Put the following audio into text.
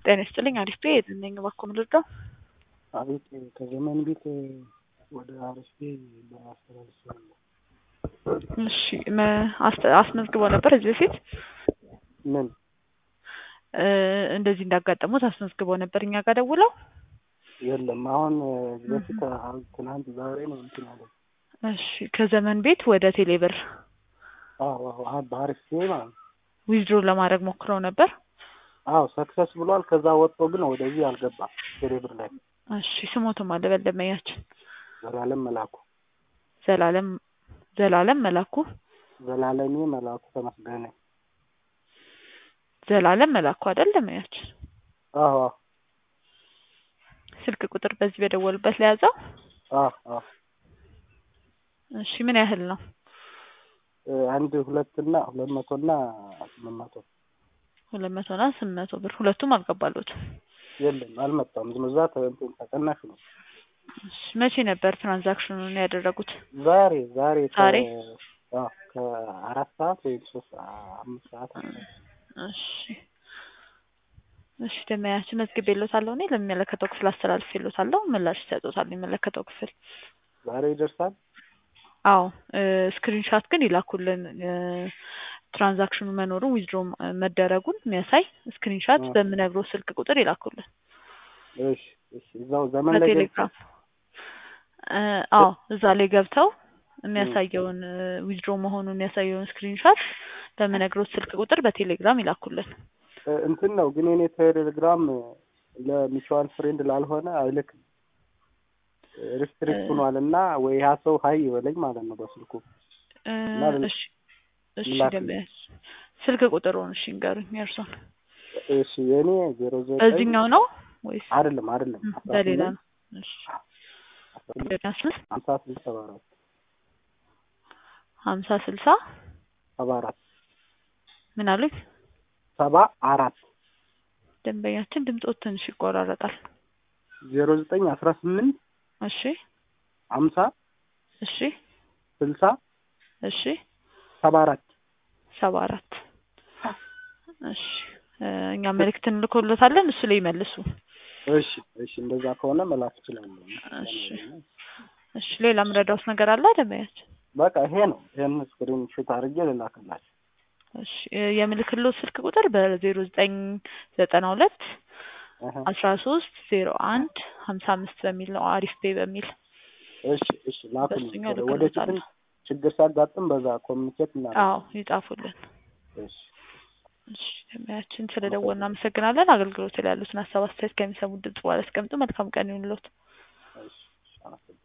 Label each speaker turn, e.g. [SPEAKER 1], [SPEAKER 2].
[SPEAKER 1] ጤና ይስጥልኝ አሪፍ ቤት ነኝ። እባክዎ ምን ልርዳው?
[SPEAKER 2] አቤት ከዘመን ቤት ወደ አሪፍ ቤት በማስተላለፍ
[SPEAKER 1] እሺ መ- አስተ- አስመዝግበው ነበር እዚህ በፊት
[SPEAKER 2] ምን
[SPEAKER 1] እ እንደዚህ እንዳጋጠሙት አስመዝግበው ነበር እኛ ጋር ደውለው?
[SPEAKER 2] የለም አሁን እዚህ በፊት አሁን ትናንት ዛሬ ነው እንትን ያለ
[SPEAKER 1] እሺ ከዘመን ቤት ወደ ቴሌብር
[SPEAKER 2] አዎ አዎ አሁን በአሪፍ ቤት ማለት ነው
[SPEAKER 1] ዊዝድሮ ለማድረግ ሞክረው ነበር።
[SPEAKER 2] አዎ ሰክሰስ ብሏል ከዛ ወጥቶ ግን ወደዚህ አልገባም ቴሌብር ላይ
[SPEAKER 1] እሺ ስሞትም አለ በደንበኛችን
[SPEAKER 2] ዘላለም መላኩ
[SPEAKER 1] ዘላለም ዘላለም መላኩ
[SPEAKER 2] ዘላለሜ መላኩ ተመስገነ
[SPEAKER 1] ዘላለም መላኩ አይደል ደንበኛችን?
[SPEAKER 2] አዎ አዎ
[SPEAKER 1] ስልክ ቁጥር በዚህ በደወሉበት ላይ ያዘው።
[SPEAKER 2] አዎ አዎ
[SPEAKER 1] እሺ ምን ያህል ነው?
[SPEAKER 2] እ አንድ ሁለትና ሁለት መቶና ስምንት መቶ
[SPEAKER 1] ሁለት መቶ እና ስምንት መቶ ብር ሁለቱም አልገባሉትም።
[SPEAKER 2] የለም አልመጣም። ዝም ብዛ እንትን ተቀናሽ ነው።
[SPEAKER 1] እሺ መቼ ነበር ትራንዛክሽኑን ያደረጉት?
[SPEAKER 2] ዛሬ ዛሬ ከ-
[SPEAKER 1] ዛሬ?
[SPEAKER 2] አዎ ከአራት ሰዓት ወይም ሶስት አምስት ሰዓት አካባቢ።
[SPEAKER 1] እሺ እሺ ደንበኛችን መዝግቤልዎታለሁ እኔ ለሚመለከተው ክፍል አስተላልፌልዎታለሁ ምላሽ ይሰጡታል የሚመለከተው ክፍል።
[SPEAKER 2] ዛሬ ይደርሳል።
[SPEAKER 1] አዎ ስክሪንሻት ግን ይላኩልን እ ትራንዛክሽኑ መኖሩን ዊዝድሮ መደረጉን የሚያሳይ ስክሪንሻት
[SPEAKER 2] አ።
[SPEAKER 1] በምነግረው ስልክ ቁጥር ይላኩልን
[SPEAKER 2] እሺ እሺ እዛው ዘመን ላይ ገብተን
[SPEAKER 1] በቴሌግራም እ አዎ እዛ ላይ ገብተው የሚያሳየውን ዊዝድሮ መሆኑን የሚያሳየውን ስክሪንሻት በምነግረው ስልክ ቁጥር በቴሌግራም ይላኩልን።
[SPEAKER 2] እ እንትን ነው ግን የኔ ቴሌግራም ለሚቹዋል ፍሬንድ ላልሆነ አይልክም። ሪስትሪክት
[SPEAKER 1] እ-
[SPEAKER 2] ሆኗል እና ወይ ያ ሰው ሀይ ይበለኝ ማለት ነው በስልኩ
[SPEAKER 1] እ
[SPEAKER 2] እና ል-
[SPEAKER 1] እሺ እሺ
[SPEAKER 2] ላክ-
[SPEAKER 1] ደንበኛችን ስልክ ቁጥሩን እሺ ንገሩኝ የእርሶን።
[SPEAKER 2] እሺ የኔ ዜሮ ዘጠኝ
[SPEAKER 1] በዚህኛው ነው ወይስ
[SPEAKER 2] አይደለም አይደለም
[SPEAKER 1] እ
[SPEAKER 2] አስራ
[SPEAKER 1] በሌላ
[SPEAKER 2] ስምንት
[SPEAKER 1] ነው? እሺ
[SPEAKER 2] አስራ ስምንት
[SPEAKER 1] ዘጠና ስምንት
[SPEAKER 2] ሀምሳ ስልሳ ሰባ አራት
[SPEAKER 1] ሀምሳ ስልሳ
[SPEAKER 2] ሰባ አራት
[SPEAKER 1] ምን አሉኝ?
[SPEAKER 2] ሰባ አራት
[SPEAKER 1] ደንበኛችን ድምፆት ትንሽ ይቆራረጣል።
[SPEAKER 2] ዜሮ ዘጠኝ አስራ ስምንት
[SPEAKER 1] እሺ
[SPEAKER 2] ሀምሳ
[SPEAKER 1] እሺ
[SPEAKER 2] ስልሳ
[SPEAKER 1] እሺ
[SPEAKER 2] ሰባ አራት
[SPEAKER 1] ሰባ አራት እሺ እ እኛ መልእክት እንልኮሎታለን እሱ ላይ ይመልሱ።
[SPEAKER 2] እሺ እሺ እንደዛ ከሆነ መላክ እችላለሁ።
[SPEAKER 1] እሺ እሺ ሌላ ምረዳውስ ነገር አለ ደንበኛችን?
[SPEAKER 2] በቃ ይሄ ነው። ይሄን ስክሪን ሹት አድርጌ ልላክላችሁ።
[SPEAKER 1] እሺ እ የምልክሎት ስልክ ቁጥር በዜሮ ዘጠኝ ዘጠና ሁለት
[SPEAKER 2] እህ
[SPEAKER 1] አስራ ሶስት ዜሮ አንድ ሀምሳ አምስት በሚል ነው አሪፍ ፔ በሚል
[SPEAKER 2] እሺ እሺ ላኩልኝ።
[SPEAKER 1] በእሱኛው
[SPEAKER 2] ወደፊትም
[SPEAKER 1] ልክሎታለሁ።
[SPEAKER 2] ችግር ሲያጋጥም በዛ ኮሚኒኬት እናደርጋለን።
[SPEAKER 1] አዎ ይጻፉልን።
[SPEAKER 2] እሺ
[SPEAKER 1] እሺ ደንበኛችን ስለደወልን እናመሰግናለን። አገልግሎት ላይ ያሉትን ሀሳብ አስተያየት ከሚሰሙት ድምጽ በኋላ አስቀምጡ። መልካም ቀን ይሁንልዎት።
[SPEAKER 2] እሺ እሺ አመሰግናለሁ።